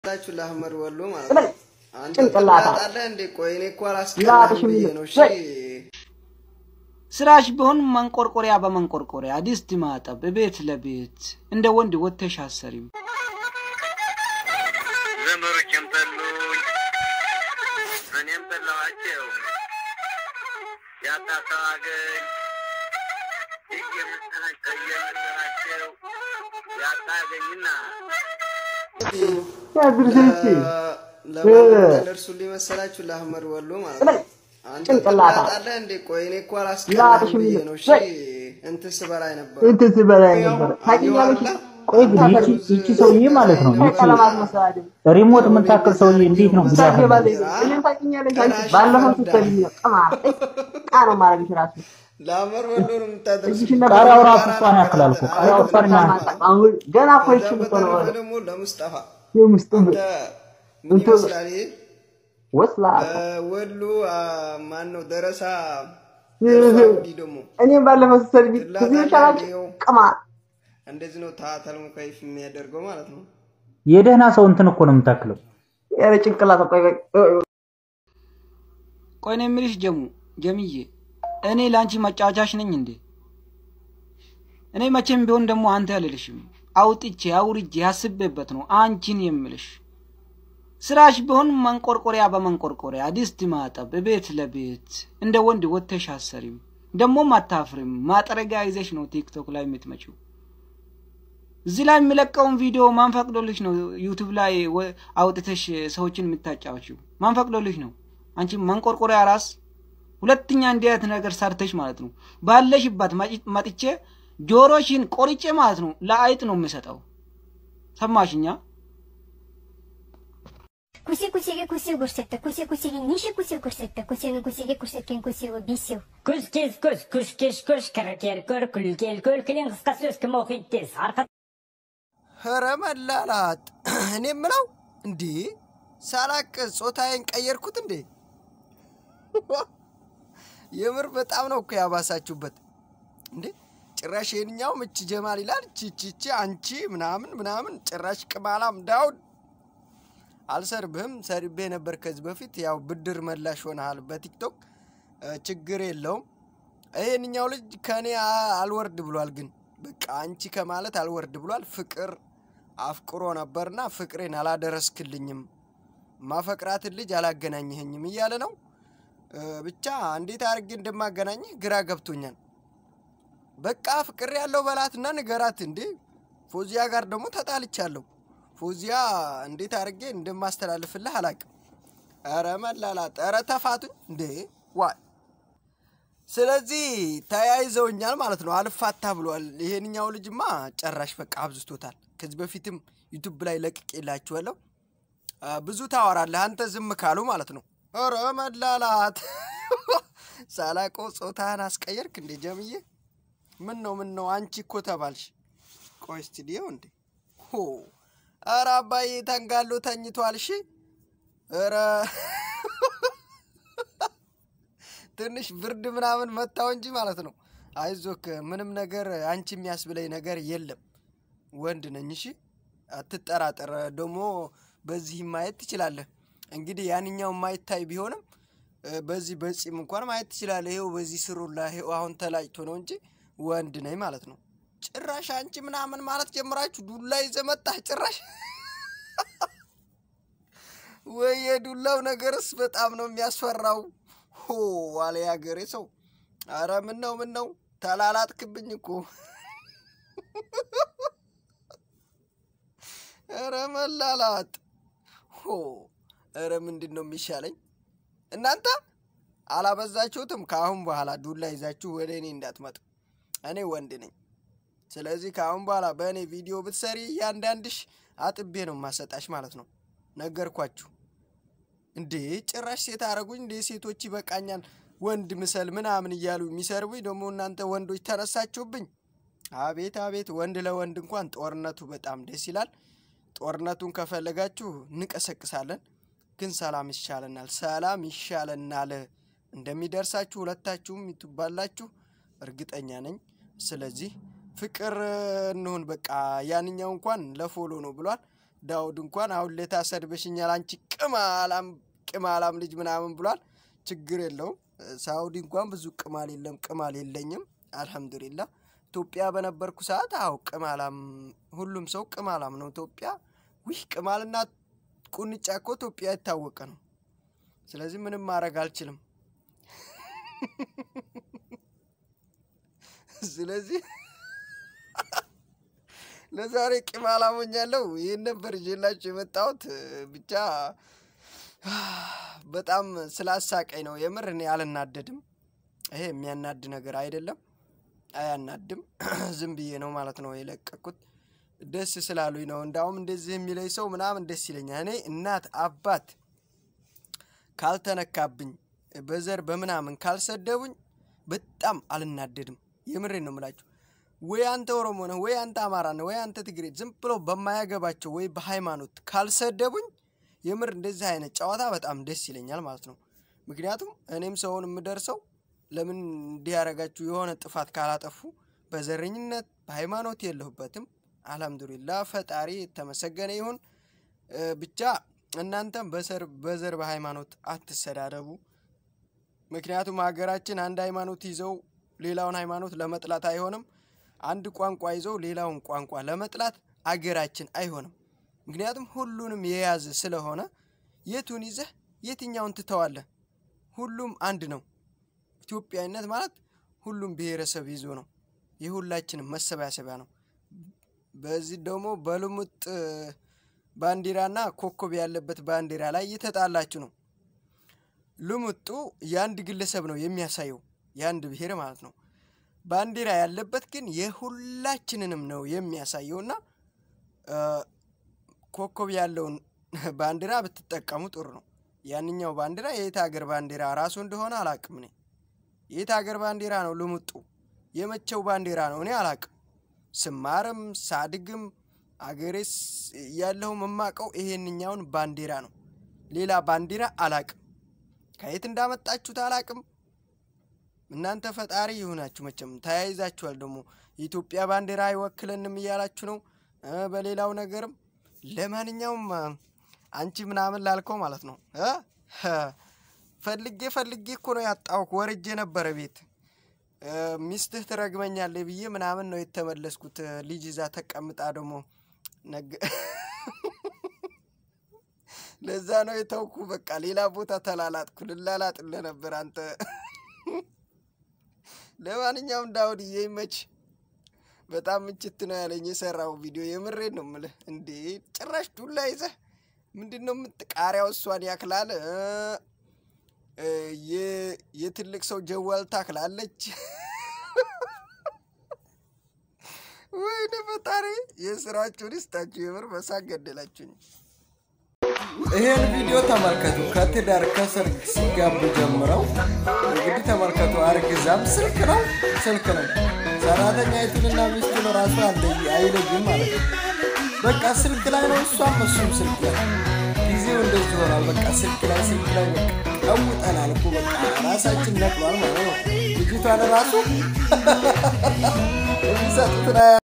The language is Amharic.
ታችሁ ለአህመድ ወሎ ማለት በል ነው። አንተ ጭንቅላታ ትላጣለህ እንዴ? ቆይ እኔ እኮ አላስቀናህም ላጥሽ ብዬ የሚል ነው። እሺ በል ስራሽ ቢሆን መንቆርቆሪያ በመንቆርቆሪያ ድስት ማጠብ ቤት ለቤት እንደ ወንድ ወጥተሽ አሰሪም ዘመዶቼም ጠሉኝ፣ እኔም ጠላኋቸው። ያጣሰው አገኝ እየመሰላቸው እየመሰላቸው ያጣ አገኝና ያድርሰች ለማን ደርሱልኝ መሰላችሁ? ለአህመድ ወሎ ማለት በል ነው። አንተ ጭንቅላታ ትላጣለህ እንዴ? ቆይ እኔ እኮ ላጥሽ አላስቀናህም ብዬ የሚል ነው። እሺ በል እንትን ስበላይ ነበር። እንትን ስበላይ ነበር ታውቂኛለሽ። ቆይ ግን ይቺ ይቺ ሰውዬ ማለት ነው ይቺ ቀለማት መሰዳደብ ሪሞት የምታክል ሰውዬ እንዴት ነው ጉዳት ያለው? ታገባለች። እኔን ታውቂኛለሽ። አንቺ ባለፈው ስትሰልኝ ነው ቅማል ቃ ነው ማረግሽ ራሱ ለአህመድ ወሎ ነው የምታደርሱ። እጅሽን ነበር ቃሪያው ራሱ እሷን ያክላል እኮ ቃሪያው እሷን ያ- አሁን ገና እኮ ከዛ ይችል እኮ ነው በተረፈ ደግሞ ለሙስጠፋ የምስጥ አንተ ምን እንትን- ይመስላል ይሄ? ወስላ ወሎ ማን ነው ደረሳ ሳውዲ ደግሞ እኔም ባለፈው ስትሰልኝ ከዚህ ይሻላችሁ ቅማል እንደዚህ ነው ታተል ሙከይፍ የሚያደርገው ማለት ነው። የደህና ሰው እንትን እኮ ነው የምታክለው። ያለ ጭንቅላት ቆይ ቆይ ቆይ ነው የምልሽ ጀሙ ጀምዬ እኔ ለአንቺ መጫወቻሽ ነኝ እንዴ እኔ መቼም ቢሆን ደግሞ አንተ ያልልሽም አውጥቼ አውርጄ ያስቤበት ነው አንቺን የምልሽ ስራሽ ቢሆን መንቆርቆሪያ በመንቆርቆሪያ ድስት ማጠብ ቤት ለቤት እንደ ወንድ ወጥተሽ አሰሪም ደግሞም አታፍሪም ማጠረጊያ ይዘሽ ነው ቲክቶክ ላይ የምትመጪው እዚህ ላይ የሚለቀውን ቪዲዮ ማን ፈቅዶልሽ ነው ዩቱብ ላይ ወ- አውጥተሽ ሰዎችን የምታጫወችው ማን ፈቅዶልሽ ነው አንቺ መንቆርቆሪያ ራስ ሁለተኛ እንዲህ አይነት ነገር ሰርተሽ ማለት ነው ባለሽባት መጪ- መጥቼ ጆሮሽን ቆርጬ ማለት ነው ለአይጥ ነው የምሰጠው ሰማሽኛ Куси кусиге куси көрсетті, куси кусиге неше куси көрсетті, кусені кусиге көрсеткен кусиге бесеу. Күз кез көз, күш кеш көш, кірікер көр, күлкел көл, кілең қысқа сөз кім оқиды тез. Арқа ኧረ መላላት እኔ የምለው እንዴ ሳላቅ ጾታዬን ቀየርኩት እንዴ? የምር በጣም ነው እኮ ያባሳችሁበት እንዴ። ጭራሽ ይህንኛው ምች ጀማል ይላል ቺቺቺ አንቺ ምናምን ምናምን ጭራሽ ቅማላም ዳውድ አልሰርብህም። ሰርቤ ነበር ከዚህ በፊት ያው ብድር መላሽ ሆነሃል በቲክቶክ እ፣ ችግር የለውም። ይህንኛው ልጅ ከእኔ አ- አልወርድ ብሏል። ግን በቃ አንቺ ከማለት አልወርድ ብሏል። ፍቅር አፍቅሮ ነበርና ፍቅሬን አላደረስክልኝም፣ ማፈቅራትን ልጅ አላገናኘኸኝም እያለ ነው። እ፣ ብቻ እንዴት አድርጌ እንደማገናኝህ ግራ ገብቶኛል። በቃ ፍቅር ያለው በላትና ንገራት እንዴ። ፎዚያ ጋር ደግሞ ተጣልቻለሁ። ፎዚያ እንዴት አድርጌ እንደማስተላልፍልህ አላቅም። ኧረ መላላት፣ ኧረ ተፋቱኝ እንዴ ዋይ ስለዚህ ተያይዘውኛል ማለት ነው። አልፋታ ብሏል። ይሄንኛው ልጅማ ጨራሽ በቃ አብዝቶታል። ከዚህ በፊትም ዩቱብ ላይ ለቅቄላችኋለሁ። አ፣ ብዙ ታወራለህ አንተ ዝም ካሉ ማለት ነው። ኧረ መላላት ሳላቆ ጾታህን አስቀየርክ እንዴ ጀምዬ? ምን ነው ምን ነው አንቺ እኮ ተባልሽ። ቆይ ስቱዲዮ እንዴ ሆ ኧረ አባዬ ተንጋሎ ተኝቷል። እሺ ኧረ ትንሽ ብርድ ምናምን መታው እንጂ ማለት ነው። አይዞክ ምንም ነገር አንቺ የሚያስብለኝ ነገር የለም። ወንድ ነኝ። እሺ አትጠራጠር። ደግሞ በዚህ ማየት ትችላለህ። እንግዲህ ያንኛው ማይታይ ቢሆንም እ፣ በዚህ በጺም እንኳን ማየት ትችላለህ። ይኸው በዚህ ስሩላ ይኸው አሁን ተላጭቶ ነው እንጂ ወንድ ነኝ ማለት ነው። ጭራሽ አንቺ ምናምን ማለት ጀምራችሁ ዱላ ይዘህ መጣህ ጭራሽ ወይ የዱላው ነገርስ በጣም ነው የሚያስፈራው። ሆ ዋለ ያገሬ ሰው። አረ ምን ነው ምን ነው ተላላጥክብኝ እኮ። ኧረ መላላጥ ሆ ኧረ ምንድን ነው የሚሻለኝ? እናንተ አላበዛችሁትም? ከአሁን በኋላ ዱላ ይዛችሁ ወደ እኔ እንዳትመጡ። እኔ ወንድ ነኝ። ስለዚህ ከአሁን በኋላ በእኔ ቪዲዮ ብትሰሪ እያንዳንድሽ አጥቤ ነው ማሰጣሽ ማለት ነው። ነገርኳችሁ እንዴ! ጭራሽ ሴት አረጉኝ እንዴ! ሴቶች ይበቃኛል፣ ወንድ ምሰል ምናምን እያሉ የሚሰርቡኝ ደግሞ እናንተ ወንዶች ተነሳችሁብኝ። አቤት አቤት! ወንድ ለወንድ እንኳን ጦርነቱ በጣም ደስ ይላል። ጦርነቱን ከፈለጋችሁ እንቀሰቅሳለን፣ ግን ሰላም ይሻለናል። ሰላም ይሻለናል። እንደሚደርሳችሁ ሁለታችሁም ይቱባላችሁ እርግጠኛ ነኝ። ስለዚህ ፍቅር እንሁን በቃ። ያንኛው እንኳን ለፎሎ ነው ብሏል። ዳውድ እንኳን አሁን ሌታ ሰድበሽኛል አንቺ ቅማላም ቅማላም ልጅ ምናምን ብሏል። ችግር የለውም። ሳውዲ እንኳን ብዙ ቅማል የለም፣ ቅማል የለኝም። አልሐምዱሊላ ኢትዮጵያ በነበርኩ ሰዓት አው ቅማላም ሁሉም ሰው ቅማላም ነው። ኢትዮጵያ ዊህ ቅማልና ቁንጫ እኮ ኢትዮጵያ የታወቀ ነው። ስለዚህ ምንም ማድረግ አልችልም። ስለዚህ ለዛሬ ቂማል አሞኛለሁ። ይህን ነበር ይዤላችሁ የመጣሁት። ብቻ በጣም ስላሳቀኝ ነው። የምር እኔ አልናደድም። ይሄ የሚያናድ ነገር አይደለም፣ አያናድም። ዝም ብዬ ነው ማለት ነው የለቀኩት። ደስ ስላሉኝ ነው። እንዳውም እንደዚህ የሚለኝ ሰው ምናምን ደስ ይለኛል። እኔ እናት አባት ካልተነካብኝ በዘር በምናምን ካልሰደቡኝ በጣም አልናደድም። የምሬን ነው የምላችሁ። ወይ አንተ ኦሮሞ ነህ፣ ወይ አንተ አማራ ነህ፣ ወይ አንተ ትግሬ፣ ዝም ብሎ በማያገባቸው ወይ በሃይማኖት ካልሰደቡኝ የምር እንደዚህ አይነት ጨዋታ በጣም ደስ ይለኛል ማለት ነው። ምክንያቱም እኔም ሰውን የምደርሰው ለምን እንዲህ ያደረጋችሁ የሆነ ጥፋት ካላጠፉ በዘረኝነት በሃይማኖት የለሁበትም። አልሐምዱሊላ ፈጣሪ የተመሰገነ ይሁን። ብቻ እናንተም በሰር በዘር በሃይማኖት አትሰዳደቡ። ምክንያቱም ሀገራችን አንድ ሃይማኖት ይዘው ሌላውን ሃይማኖት ለመጥላት አይሆንም። አንድ ቋንቋ ይዘው ሌላውን ቋንቋ ለመጥላት አገራችን አይሆንም። ምክንያቱም ሁሉንም የያዘ ስለሆነ የቱን ይዘህ የትኛውን ትተዋለህ? ሁሉም አንድ ነው። ኢትዮጵያዊነት ማለት ሁሉም ብሔረሰብ ይዞ ነው። የሁላችንም መሰባሰቢያ ነው። በዚህ ደግሞ በልሙጥ ባንዲራና ኮከብ ያለበት ባንዲራ ላይ እየተጣላችሁ ነው። ልሙጡ የአንድ ግለሰብ ነው የሚያሳየው የአንድ ብሔር ማለት ነው። ባንዲራ ያለበት ግን የሁላችንንም ነው የሚያሳየውና ኮከብ ያለውን ባንዲራ ብትጠቀሙ ጥሩ ነው። ያንኛው ባንዲራ የየት ሀገር ባንዲራ ራሱ እንደሆነ አላቅም። እኔ የየት ሀገር ባንዲራ ነው ልሙጡ? የመቼው ባንዲራ ነው? እኔ አላቅም። ስማርም ሳድግም አገሬስ ያለሁ የማውቀው ይሄንኛውን ባንዲራ ነው። ሌላ ባንዲራ አላቅም። ከየት እንዳመጣችሁት አላቅም። እናንተ ፈጣሪ ይሁናችሁ። መቼም ተያይዛችኋል። ደግሞ የኢትዮጵያ ባንዲራ አይወክለንም እያላችሁ ነው። በሌላው ነገርም ለማንኛውም አንቺ ምናምን ላልከው ማለት ነው ፈልጌ ፈልጌ እኮ ነው ያጣሁህ። ወርጄ ነበረ ቤት ሚስትህ ትረግመኛለህ ብዬ ምናምን ነው የተመለስኩት። ልጅ ይዛ ተቀምጣ ደግሞ ነገ ለዛ ነው የተውኩ። በቃ ሌላ ቦታ ተላላጥኩ። ልላላጥልህ ነበር አንተ። ለማንኛውም ዳውድዬ ይመች። በጣም ምችት ነው ያለኝ የሰራው ቪዲዮ። የምሬን ነው የምልህ። እንዴ ጭራሽ ዱላ ይዘህ ምንድን ነው የምትቃሪያው? እሷን ያክላል የትልቅ ሰው ጀዋል ታክላለች። ወይኔ ፈጣሪ የስራችሁን ይስጣችሁ። የምር በሳቅ ገደላችሁኝ። ይሄን ቪዲዮ ተመልከቱ። ከትዳር ከሰርግ ሲጋቡ ጀምረው እንግዲህ ተመልከቱ። አርግዛም ስልክ ነው ስልክ ነው። ሰራተኛይቱንና ሚስቱን ራሱ አይለይም ማለት ነው። በቃ ስልክ ላይ ነው፣ እሷም እሱም ስልክ ላይ። ጊዜው እንደዚህ ሆኗል። በቃ ስልክ ላይ ስልክ ላይ በቃ ቀውጠናል እኮ በቃ ራሳችን ነቅሏል ማለት ነው። ልጅቷን ራሱ የሚሰጡትን